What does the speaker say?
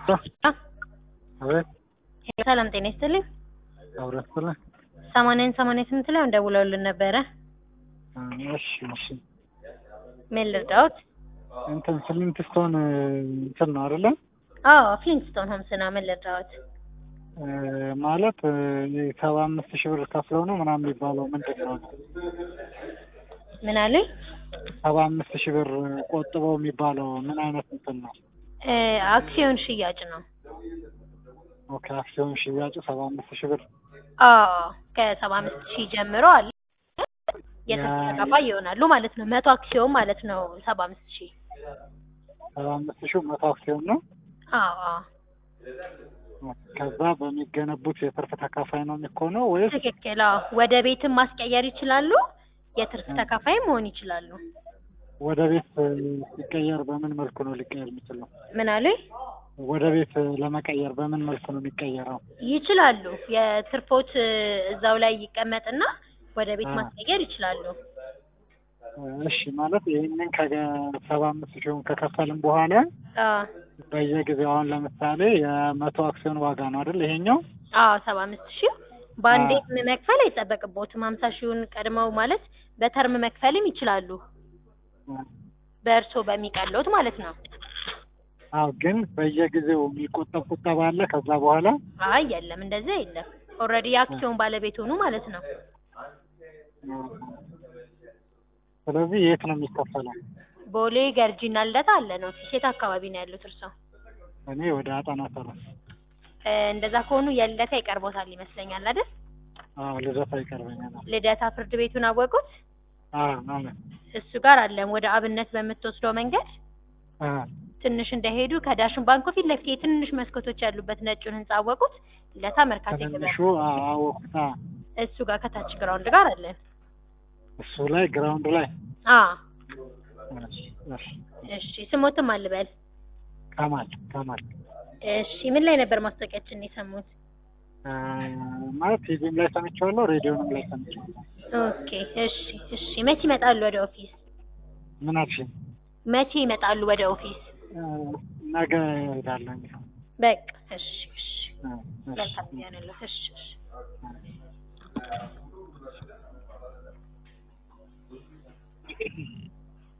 አቤት ሰላም ጤና ይስጥልኝ። አብረስለ ሰማንያን ሰማንያ ስምንት ላይ ደውለውልን ነበረ። እሺ እሺ ምን ልርዳዎት? እንትን ስሊንት ስቶን እንትን ነው አይደለ? አዎ ፍሊንትስቶን ሆምስ ነው። ምን ልርዳዎት? እ ማለት ሰባ አምስት ሺህ ብር ከፍለው ነው ምናምን የሚባለው ምንድን ነው? ምን አሉኝ? ሰባ አምስት ሺህ ብር ቆጥበው የሚባለው ምን አይነት እንትን ነው? እ አክሲዮን ሽያጭ ነው። ኦኬ አክሲዮን ሽያጭ ሰባ አምስት ሺህ ብር አዎ ከሰባ አምስት ሺህ ጀምሮ አለ የትርፍ ተካፋይ ይሆናሉ ማለት ነው። መቶ አክሲዮን ማለት ነው ሰባ አምስት ሺህ ሰባ አምስት ሺህ መቶ አክሲዮን ነው። አዎ አዎ ከዛ በሚገነቡት የትርፍ ተካፋይ ነው የሚሆነው ወይስ ትክክል። አዎ ወደ ቤትም ማስቀየር ይችላሉ። የትርፍ ተካፋይ መሆን ይችላሉ። ወደ ቤት ሲቀየር በምን መልኩ ነው ሊቀየር የሚችለው? ምን አሉኝ? ወደ ቤት ለመቀየር በምን መልኩ ነው የሚቀየረው? ይችላሉ። የትርፎት እዛው ላይ ይቀመጥና ወደ ቤት አ። ማስቀየር ይችላሉ። እሺ ማለት ይህንን ከሰባ አምስት ሺውን ከከፈልም በኋላ አዎ በየጊዜው አሁን ለምሳሌ የመቶ አክሲዮን ዋጋ ነው አይደል ይሄኛው? አዎ ሰባ አምስት ሺህ በአንዴ አ። መክፈል አይጠበቅቦትም። ሀምሳ ሺውን ቀድመው ማለት በተርም መክፈልም ይችላሉ። በእርሶ በሚቀለውት ማለት ነው። አዎ ግን በየጊዜው የሚቆጠብ ቁጠባ አለ ከዛ በኋላ አይ የለም፣ እንደዛ የለም። ኦልሬዲ የአክሲዮን ባለቤት ሆኑ ማለት ነው። ስለዚህ የት ነው የሚከፈለው? ቦሌ ገርጂና ልደታ አለ ነው። ሴት አካባቢ ነው ያሉት እርሶ? እኔ ወደ አጣና ሰራ እ እንደዛ ከሆኑ የልደታ ይቀርቦታል ይመስለኛል አይደል? አዎ ልደታ ይቀርበኛል። ልደታ ፍርድ ቤቱን አወቁት? አዎ አዎ እሱ ጋር አለም። ወደ አብነት በምትወስደው መንገድ አ ትንሽ እንደሄዱ ከዳሽን ባንኩ ፊት ለፊት የትንንሽ መስኮቶች ያሉበት ነጩን ህንጻ አወቁት? ልደታ መርካቶ ትንንሹ ገበያ አዎ አወኩት። አዎ እሱ ጋር ከታች ግራውንድ ጋር አለን። እሱ ላይ ግራውንድ ላይ አ እሺ እሺ እሺ ስሞትም አልበል። ከማል ከማል እሺ ምን ላይ ነበር ማስታወቂያችን የሰሙት? አ ማለት ቲቪም ላይ ሰምቼዋለሁ፣ ሬዲዮንም ላይ ሰምቼዋለሁ። ኦኬ እሺ እሺ መቼ ይመጣሉ ወደ ኦፊስ? ምን አልሽኝ? መቼ ይመጣሉ ወደ ኦፊስ? አ ነገ እሄዳለሁ። በቃ እሺ እሺ አ እሺ መልካም ያንለው እሺ እሺ አ